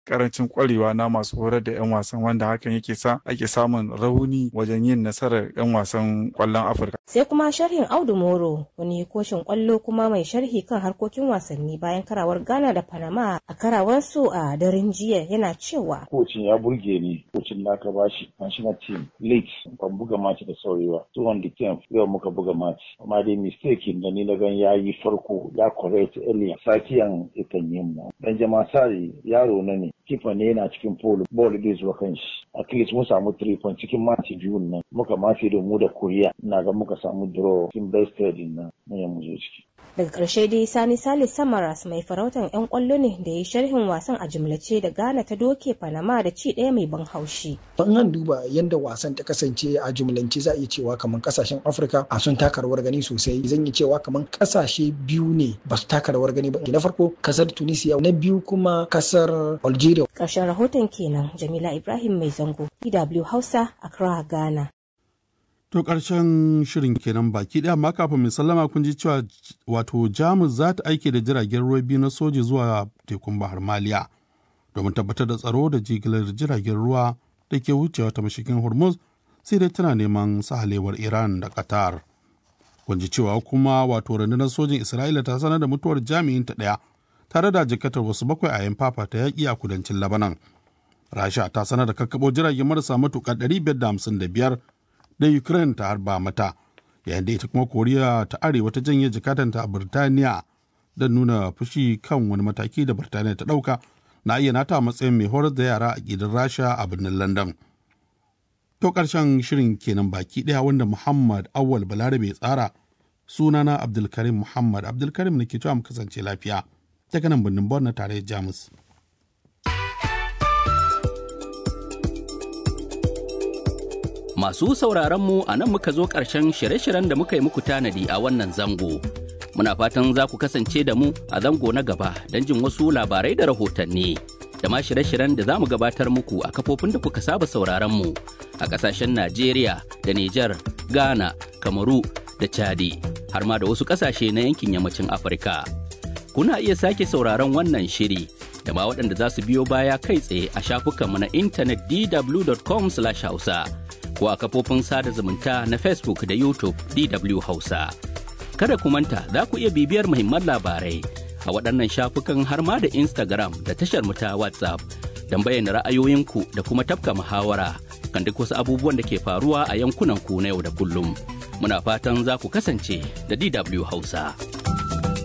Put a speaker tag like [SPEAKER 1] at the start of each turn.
[SPEAKER 1] karancin kwarewa na masu horar da 'yan wasan wanda hakan yake sa ake samun rauni wajen yin nasarar 'yan wasan kwallon afirka
[SPEAKER 2] sai kuma sharhin audu moro wani koshin kwallo kuma mai sharhi kan harkokin wasanni bayan karawar ghana da panama a karawarsu a daren jiya yana cewa
[SPEAKER 3] kocin ya burge ni kocin da aka bashi national team late ban buga match da saurewa 210 yau muka buga match amma dai mistake da ni na gan ya yi farko ya correct earlier sakiyan ikan yin mu dan jama sari yaro na ne kifa ne yana cikin pole ball bai zuwa kan shi at least mun samu 3 point cikin match biyun nan muka mafi da mu da korea ina ga muka samu draw cikin best din nan mun mu zo ciki
[SPEAKER 2] daga ƙarshe dai sani salis samaras mai farautan 'yan ƙwallo ne da ya sharhin wasan a jimlace da ghana ta doke panama da ci ɗaya mai ban haushi
[SPEAKER 4] ban an duba yadda wasan ta kasance a jumlance za a iya cewa kamar kasashen afirka a sun taka rawar gani sosai zan yi cewa kamar kasashe biyu ne ba su taka rawar gani ba na farko kasar tunisia na biyu kuma kasar algeria
[SPEAKER 2] ƙarshen rahoton kenan jamila ibrahim mai zango dw hausa accra ghana
[SPEAKER 5] To ƙarshen shirin kenan baki ɗaya amma kafin mai sallama kun ji cewa wato Jamus za ta aike da jiragen ruwa biyu na soji zuwa tekun Bahar Maliya domin tabbatar da tsaro da jigilar jiragen ruwa da ke wucewa ta mashigin Hormuz sai dai tana neman sahalewar Iran da Qatar. Kun ji cewa kuma wato rundunar sojin Isra'ila ta sanar da mutuwar jami'in ta ɗaya tare da jikatar wasu bakwai a yan fafa ta yaƙi a kudancin Labanan. Rasha ta sanar da kakkaɓo jiragen marasa matuƙa 555 da Ukraine ta harba mata, yayin da ita kuma Koriya ta Arewa ta janye jikatanta a Birtaniya don nuna fushi kan wani mataki da Birtaniya ta ɗauka na iya nata a matsayin mai horar da yara a gidan Rasha a birnin London. To ƙarshen shirin kenan baki ɗaya wanda Muhammad Awal Balarabe tsara sunana Abdulkarim Muhammad Abdulkarim ne ke cewa mu kasance lafiya daga nan birnin Bon na tarayyar Jamus.
[SPEAKER 6] Masu sauraron mu a nan muka zo ƙarshen shirye-shiryen da muka yi muku tanadi a wannan zango. Muna fatan za ku kasance da mu a zango na gaba don jin wasu labarai da rahotanni. Da ma shirye-shiryen da za mu gabatar muku a kafofin da kuka saba sauraron mu a ƙasashen Najeriya da Nijar, Ghana, Kamaru da Chadi, har ma da wasu ƙasashe na yankin yammacin Afirka. Kuna iya sake sauraron wannan shiri da ma waɗanda za su biyo baya kai tsaye a shafukanmu na intanet dw.com/hausa. ko a kafofin sada zumunta na Facebook da YouTube DW Hausa. Kada ku manta za ku iya bibiyar muhimman labarai a waɗannan shafukan har ma da Instagram da tashar mu ta WhatsApp don bayyana ra'ayoyinku da kuma tafka muhawara kan duk wasu abubuwan da ke faruwa a yankunan ku na yau da kullum. Muna fatan za ku kasance da DW Hausa.